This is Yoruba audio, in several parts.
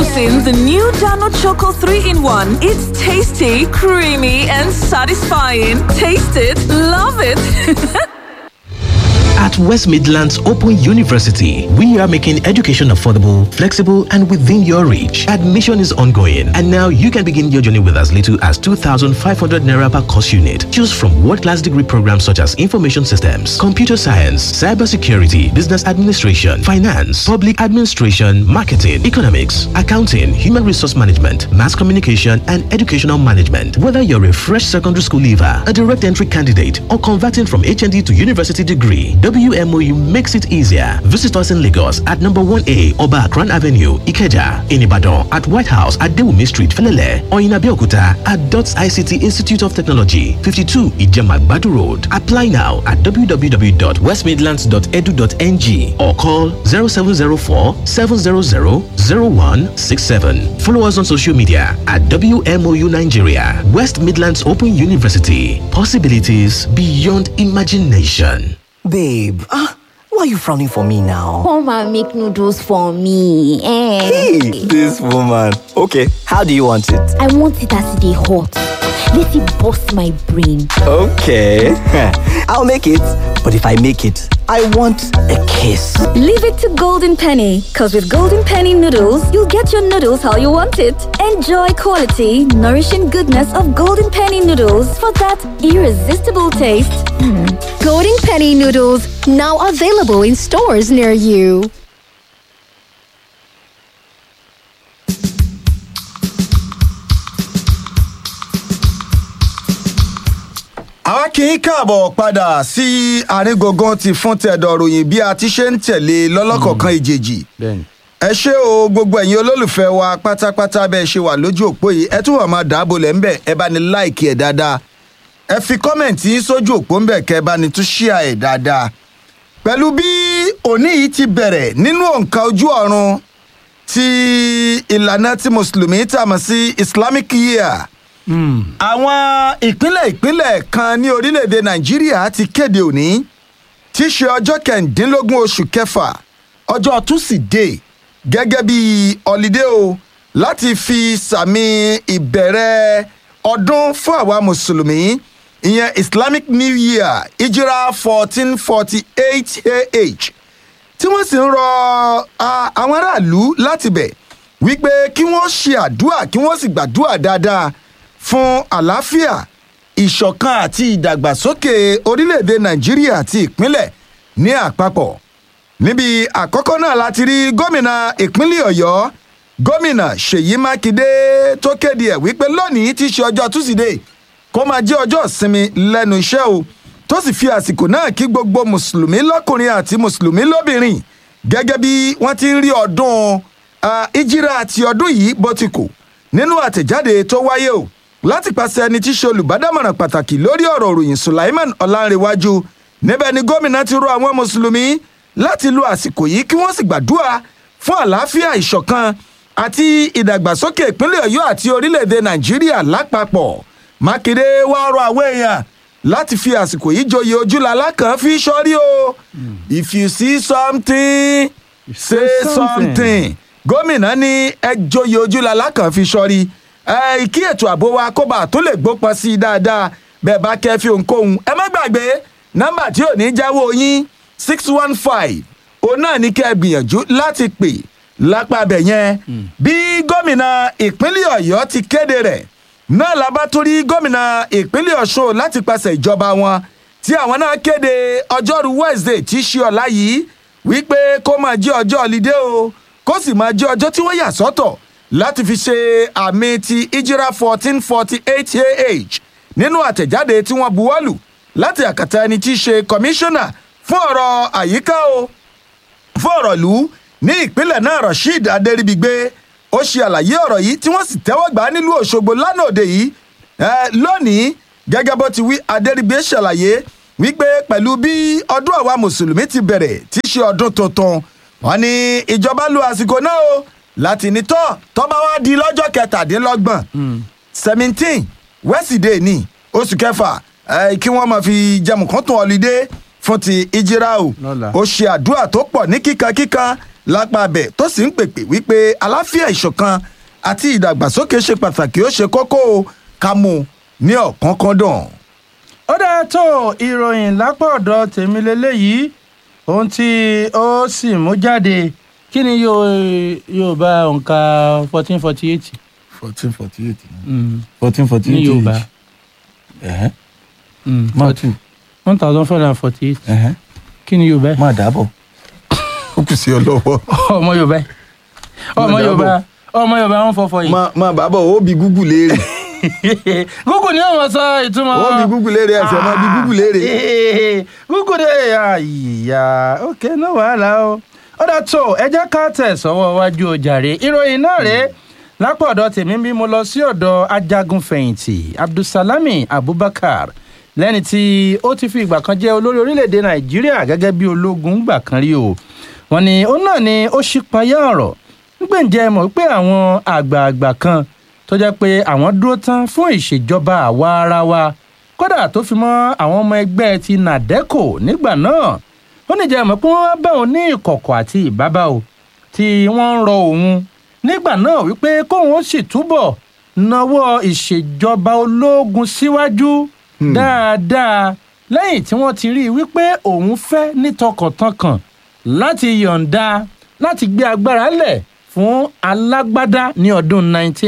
Introducing the new Dano Choco 3 in 1. It's tasty, creamy, and satisfying. Taste it, love it. At West Midlands Open University, we are making education affordable, flexible, and within your reach. Admission is ongoing, and now you can begin your journey with as little as 2,500 naira per course unit. Choose from world-class degree programs such as information systems, computer science, cybersecurity, business administration, finance, public administration, marketing, economics, accounting, human resource management, mass communication, and educational management. Whether you're a fresh secondary school leaver, a direct entry candidate, or converting from HND to university degree, WMOU makes it easier. Visit us in Lagos at number 1A Oba Akran Avenue, Ikeja, in Ibadan at White House at Dewumi Street, Felele, or in Abeokuta at DOTS ICT Institute of Technology, 52 Ijema Badu Road. Apply now at www.westmidlands.edu.ng or call 0704 700 0167. Follow us on social media at WMOU Nigeria, West Midlands Open University. Possibilities beyond imagination. Babe, ah, why are you frowning for me now? Come and make noodles for me. Eh. Hey, this woman. Okay, how do you want it? I want it as they hot. Let it bust my brain. Okay, I'll make it. But if I make it, I want a kiss. Leave it to Golden Penny, because with Golden Penny noodles, you'll get your noodles how you want it. Enjoy quality, nourishing goodness of Golden Penny noodles for that irresistible taste. Golden Penny noodles now available in stores near you. àwa kì í káàbọ̀ padà sí àrígangan ti fún tẹ̀dọ̀ ròyìn bí a ti ṣe ń tẹ̀lé lọ́lọ́kọ̀ọ̀kan ìjèjì ẹ ṣé o gbogbo ẹ̀yin olólùfẹ́ wa pátápátá bẹ́ẹ̀ ṣe wà lójú òpó yìí ẹ tún wà máa dàbò lẹ́ ńbẹ̀ ẹ bá ní láìkì ẹ̀ dáadáa ẹ fi kọ́mẹ̀ntì yín sójú òpó ńbẹ̀ kẹ́ ẹ bá ní tún ṣíà ẹ̀ dáadáa pẹ̀lú bí òní yìí ti bẹ̀rẹ̀ nínú òǹkà ojú ọ̀run ti ìlànà ti mùsùlùmí tá a mọ̀ sí islamic year àwọn ìpínlẹ̀ ìpínlẹ̀ kan ní orílẹ̀-èdè nàìjíríà ti kéde òní tí í ṣe ọjọ́ kẹ̀ǹdínlógún oṣù kẹfà ọjọ́ túsídẹ̀ẹ́ gẹ́gẹ́ bí ọ̀lídé o láti fi sàmì ìbẹ̀rẹ̀ ọdún fún àwa mùsùlùmí ìyẹn islamic new year ìjírà fourteen forty eight ah tí wọ́n sì ń rọ a, àwọn aráàlú láti bẹ̀ wípé kí wọ́n ṣe àdúrà kí wọ́n sì gbàdúrà dáadáa fún àlàáfíà ìṣọ̀kan àti ìdàgbàsókè orílẹ̀-èdè nàìjíríà àti ìpínlẹ̀ ní àpapọ̀ níbi àkọ́kọ́ náà láti rí gómìnà ìpínlẹ̀ ọ̀yọ́ gómìnà ṣèyí mákindé tó kéde ẹ̀ wípé lónìí ti ṣe ọjọ́ túsídẹ̀ẹ́ kó máa jẹ́ ọjọ́ ìsinmi lẹ́nu iṣẹ́ o tó sì fi àsìkò náà kí gbogbo mùsùlùmí lọ́kùnrin àti mùsùlùmí lóbìnrin gẹ́gẹ́ bí wọ́n ti ń rí ọdún ah, ìjírà àti ọdún yìí bó ti kù nínú àtẹ̀jáde tó wáyé o láti pàṣẹ ẹni tí í ṣe olùbádámọ̀ràn pàtàkì lórí ọ̀rọ̀ òròyìn sulaiman ọ̀làǹrẹ̀wájú níbẹ̀ ni gómìnà ti rọ àwọn mùsùlùmí láti lo àsìkò yìí kí wọ́n sì gbàdúrà fún àlàáfíà ìṣọ̀kan àti ìdàgbàsókè ìpínlẹ̀ ọ̀yọ́ àti orílẹ̀-èdè nàìjíríà lápapọ̀ mákindé wàá rọ àwọn èèyàn láti fi àsìkò yìí joyè ojúlala kan fi sọ́rí o if you see something say something gómìnà ní ẹ joyè ojúlala kan fi sọ́rí ẹ kí ètò ààbò wa kó bá tó lè gbópọn sí i dáadáa bẹ́ẹ̀ bá kẹ́ fi ohunkóhun ẹ má gbàgbé nọ́mbà tí ò ní jáwọ́ yín six one five òun náà ní kẹ́ ẹ gbìyànjú láti pè lápá abẹ yẹn bí gómìnà ìpínlẹ̀ ọ̀yọ́ ti kéde rẹ̀ náà la bá tún rí gómìnà ìpínlẹ̀ ọ̀ṣun láti pàṣẹ ìjọba wọn tí àwọn náà kéde ọjọ́rú wednesday tí í ṣe ọ̀la yìí wípé kó máa jẹ́ ọjọ́ ọ̀lídé o kó sì máa jẹ́ ọjọ́ tí wọ́n yà sọ́tọ̀ láti fi ṣe àmì ti ìjírà fourteen forty eight ah nínú àtẹ̀jáde tí wọ́n buwọ́lù láti àkàtà ẹni tí í ṣe kọmíṣánná fún ọ̀rọ̀ àyíká o fún ọ̀rọ̀ ìlú ní ìpínlẹ̀ náà rasheed adéríbigbé ó ṣe àlàyé ọ̀rọ̀ yìí tí wọ́n sì tẹ́wọ́ gbà á nílùú òṣogbo lánàá òde yìí Eh, lónìí gẹ́gẹ́ bó ti wí adéríbigbé ṣàlàyé wípé pẹ̀lú bí ọdún àwa mùsùlùmí ti bẹ̀rẹ̀ tí í ṣe ọdún tuntun wọn ni ìjọba lu àsìkò náà o láti ní tọ́ tọ́ba wá di lọ́jọ́ kẹtàdínlọ́gbọ̀n seventeen wẹ́sídẹ̀ẹ́ ní oṣù kẹfà eh, kí wọ́n máa fi jẹun kan tún ọ̀lídé fún ti ìjírá o Lọ́la. ó ṣe àdúrà tó pọ̀ ní kíkankíkan lápá abẹ tó sì ń pèpè wípé àlàáfíà ìṣọ̀kan àti ìdàgbàsókè ṣe pàtàkì ó ṣe kókó o, ká mú un ní ọ̀kánkán-dàn. ó dáa tó ìròyìn lápá ọ̀dọ̀ tèmi lélẹ́yìí ohun tí ó sì mú jáde kí ni yóò yóò bá òǹkà fourteen forty eight fourteen forty eight fourteen forty ní eight yorùbá mọ́tù one thousand four hundred and forty eight kí ni yorùbá máa dábọ̀ ó kù sí ọ lọ́wọ́. ọmọ yorùbá ọmọ Mo yorùbá dábọ̀. ọmọ yorùbá wọn fọfọ yìí máa máa bàbọ̀ ó bi gúgù léèrè gúgù ni ó mọ sọ ìtumọ̀ ó bi gúgù léèrè ẹsẹ̀ máa bi gúgù léèrè. gúgù dé àyà ok no wàhálà o ó dà tó ẹ jẹ́ ká tẹ̀ sọ́wọ́ wájú ojàre ìròyìn náà rèé lápò ọ̀dọ̀ tèmi bí mo lọ sí ọ̀dọ̀ ajagun fẹ̀yìntì abdulsalami abubakar lẹ́ni tí ó ti fi ìgbà kan jẹ́ olórí orílẹ̀‐èdè nàìjíríà gẹ́gẹ́ bí ológun gbà kan rí o wọ́n ní ó náà ni ó ṣípayá ọ̀rọ̀ nígbèǹjẹ́ mọ̀ pé àwọn àgbààgbà kan tó jẹ́ pé àwọn dúró tán fún ìṣèjọba àwa ara wa kódà tó fi mọ́ àwọn ọmọ ẹgbẹ́ ti nàdẹ́kò nígbà náà ó ní jẹ́ mọ̀ pé wọ́n bá òun ní ìkọ̀kọ̀ àti ìbábá o tí wọ́n ń rọ òun nígbà náà wípé kóun ó sì túbọ̀ nawọ́ ìṣèjọba ológun síwájú dáadáa lẹ́yìn tí wọ́n ti rí i wípé òun fẹ́ ní tọkàntọkàn láti yọ̀ǹda láti gbé agbára lẹ̀ fún alágbádá ní ọdún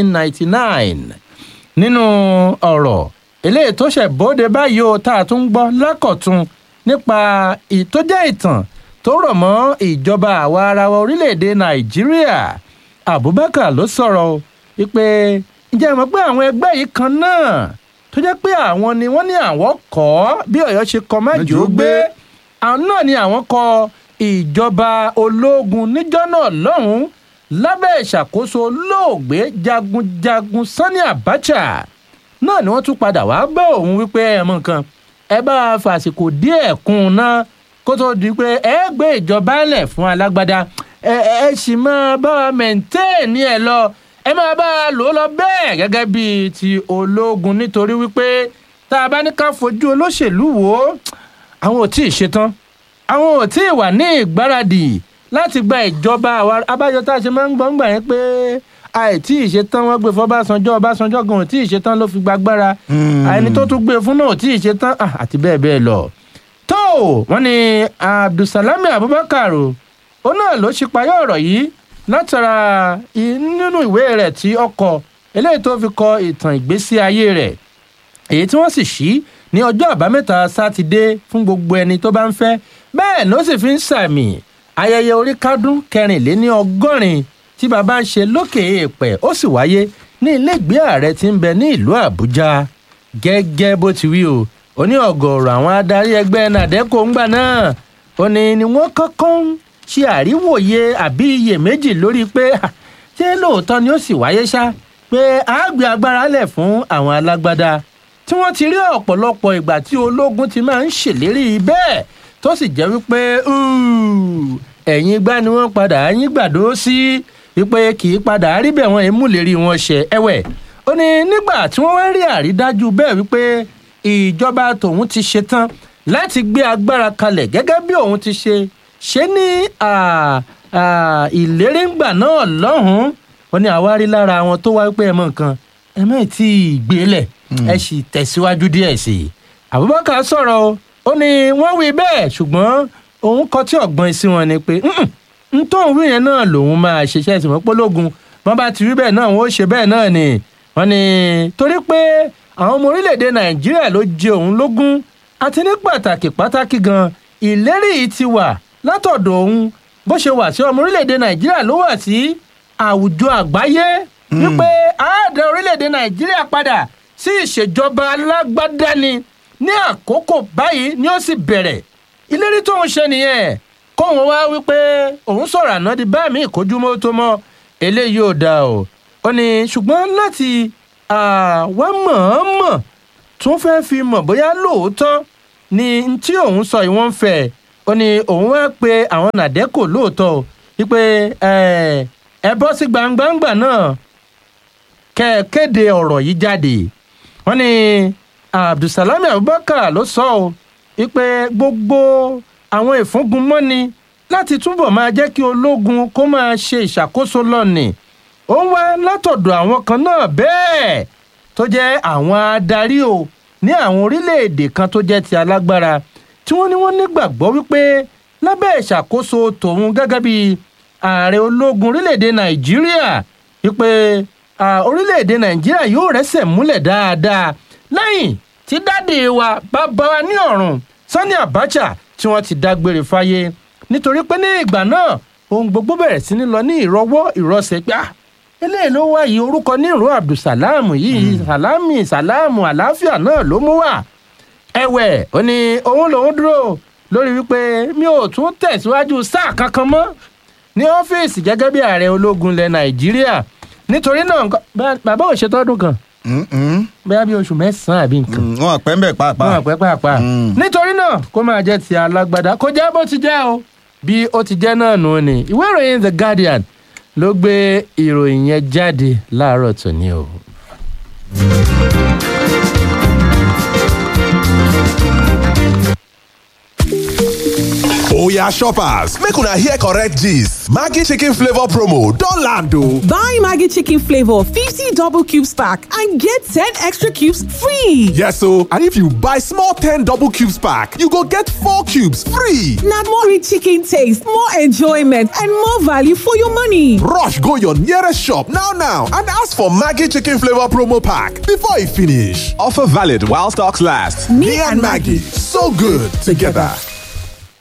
1999 nínú ọ̀rọ̀ eléyìí tó ṣẹ̀ bóde báyìí o tá a tún ń gbọ́ lákọ̀tún nípa ìtójẹ́ ìtàn tó rọ̀ mọ́ ìjọba àwa ara wa orílẹ̀-èdè nàìjíríà abubakar ló sọ̀rọ̀ o wípé ǹjẹ́ ẹ mọ̀ pé àwọn ẹgbẹ́ yìí kan náà tó jẹ́ pé àwọn ni wọ́n ní àwọn kọ́ bí ọ̀yọ́ ṣe kọ́ májò gbé àwọn náà ni àwọn kọ ìjọba ológun níjọ́ náà lọ́hùn-ún lábẹ́ ìṣàkóso olóògbé jagunjagun sani abacha náà ni wọ́n tún padà wá bá òun wípé ẹ mọ nǹkan ẹ bá a fàsìkò díẹ̀ kún un náà kó tó di pé ẹ gbé ìjọba lẹ̀ fún alágbádá ẹ ẹ sì máa bá a mẹ̀ńtẹ́ẹ̀nì ẹ lọ ẹ máa bá a lò ó lọ bẹ́ẹ̀ gẹ́gẹ́ bíi ti ológun nítorí wípé tá a bá ní ká fojú olóṣèlú wò ó àwọn ò tí ì ṣetán àwọn ò tí ì wà ní ìgbáradì láti gba ìjọba àwa abájọ tá a ṣe máa ń gbọ́n gbà yẹn pé àìtí ìṣetán wọn gbé fún ọbásanjọ́ ọbásanjọ́ gan ò tí ì ṣetán ló fi gbàgbára àìní tó tún gbé fún náà ò tí ì ṣetán ah, àti bẹ́ẹ̀ bẹ́ẹ̀ lọ. tó wọ́n ní abdulsalami abubakar o ó náà ló ṣípayá ọ̀rọ̀ yìí látara i- nínú ìwé rẹ̀ tí ó kọ eléyìí tó fi kọ ìtàn ìgbésí ayé rẹ̀ èyí tí wọ́n sì ṣí ní ọjọ́ àbámẹ́ta sátidé fún gbogbo ẹni tó bá ń fẹ́ bẹ́ẹ̀ ló sì fi ń sàmì ayẹyẹ orí kádún kẹrìnléní ọgọ́rin tí bàbá ń ṣe lókè èèpẹ̀ ó sì wáyé ní iléègbé ààrẹ tí ń bẹ ní ìlú àbújá gẹ́gẹ́ bó ti wí o ó ní ọ̀gọ̀ọ̀rọ̀ àwọn adarí ẹgbẹ́ nàdẹ́kò ńgbà náà ó ní ni wọ́n kọ́kọ́ ń ṣe àríwòye àbí iyèméjì lórí pé "Ah, ṣé lóòótọ́ ni ó sì wáyé ṣá pé a gbé agbára lẹ̀ fún àwọn alágbádá tí wọ́n ti rí ọ̀pọ̀lọpọ̀ ìgbà tí ológun ti máa ń ṣèlérí bẹ́ẹ̀ tó sì jẹ́ wípé "Úù, ẹ̀yìn igbá ni wọ́n padà yín gbàdó sí wípé kì í padà rí bẹ́ẹ̀ wọ́n èémú lérí wọn ṣẹ ẹ̀wẹ̀ ó ní nígbà tí wọ́n wá rí àrídájú bẹ́ẹ̀ wípé ìjọba tòun ti ṣetán láti gbé agbára kalẹ̀ gẹ́gẹ́ bí òun ti ṣe ṣe ní à, à, ìléréǹgbà náà lọ́hùn-ún ó ní àwárí lára àwọn tó wá pé ẹ mọ nǹkan ẹ má tí ì gbélẹ̀ ẹ sì tẹ̀síwájú díẹ̀ sí i abubakar sọ̀rọ̀ o ó ní wọ́n wí bẹ́ẹ̀ ṣùgbọ́n òun kọ tí ọ̀gbọ́n sí wọn ni pé "Mm-mm, n tó ń wí yẹn náà lòun máa ṣiṣẹ́ ìsìnkú pólógun wọ́n bá ti rí bẹ́ẹ̀ náà wọ́n ó ṣe bẹ́ẹ̀ náà ni wọ́n ní torí pé àwọn ọmọ orílẹ̀-èdè nàìjíríà ló jẹ òun lógún àti ní pàtàkì pàtàkì gan ìlérí yìí ti wà látọ̀dọ̀ òun bó ṣe wà sí ọmọ orílẹ̀-èdè nàìjíríà ló wà sí àwùjọ àgbáyé wípé àádọ́ orílẹ̀-èdè nàìjíríà padà sí ìṣèjọba alágbádá ni ní àkókò báyìí ni ó sì bẹ̀rẹ̀ ìlérí tóun ṣe nìyẹn kóun wá wípé òun sọ̀rọ̀ àná di bá mi ìkójúmọ́ tó mọ́ eléyìí ò dáa o ó ní ṣùgbọ́n láti àwa mọ̀ọ́mọ̀ tún fẹ́ fi mọ̀ bóyá lóòótọ́ ni n tí òun sọ yìí wọ́n ń fẹ́ ó ní òun wá pe àwọn nàdẹ́kò lóòótọ́ o wípé ẹ ẹ bọ́ sí gbangbangba náà kẹ́ ẹ kéde ọ̀rọ̀ yìí jáde wọ́n ní abdulsalami abubakar ló sọ ọ́ wípé gbogbo àwọn ìfúngunmọ́ni láti túbọ̀ máa jẹ́ kí ológun kó máa ṣe ìṣàkóso lọ́nì ó ń wá látọ̀dọ̀ àwọn kan náà bẹ́ẹ̀ tó jẹ́ àwọn adarí o ní àwọn orílẹ̀-èdè kan tó jẹ́ ti alágbára tí wọ́n ní wọ́n nígbàgbọ́ wípé lábẹ́ ìṣàkóso tòun gẹ́gẹ́ bí ààrẹ ológun orílẹ̀-èdè nàìjíríà wípé orílẹ̀-èdè nàìjíríà yóò rẹ́sẹ̀ múlẹ̀ dáadáa lẹ́yìn tí dáàdì wa bàbá wa ní ọ̀run sani abacha tí wọ́n ti dágbére fáyé nítorí pé ní ìgbà náà ohun gbogbo bẹ̀rẹ̀ sí ní lọ ní ìrọwọ́ ìrọsẹ̀ pé ah eléyìí ló wá yìí orúkọ nírú abdulsalam yìí salami salamu àlàáfíà náà ló mú wá ẹ̀wẹ̀ ó ní òun lòún dúró lórí wípé mi ò tún tẹ̀síwájú sáà kankan mọ́ ní ọ́fíìsì gẹ́gẹ́ bí ààrẹ ológun ilẹ̀ nàìjíríà nítorí náà bàbá ò ṣètọ́dún kan bóyá bí oṣù mẹ́sàn-án àbí nǹkan. wọn pẹ́ ń bẹ̀ pàápàá. wọn pẹ́ pàápàá. nítorí náà kó máa jẹ́ ti alágbádá kó jẹ́ bó ti jẹ́ o bí ó ti jẹ́ náà nù ni ìwé ìròyìn the guardian ló gbé ìròyìn yẹn jáde láàárọ̀ tòní o. oya shoppers make una hear correct gist maggi chicken flavour promo don land o. buy maggi chicken flavour fifty double cubes pack and get ten extra cubes free. yes o and if you buy small ten double cubes pack you go get four cubes free. na more rich chicken taste more enjoyment and more value for your money. rush go your nearest shop now now and ask for maggi chicken flavour promo pack before e finish. offer valid while stocks last. me, me and maggi so good together.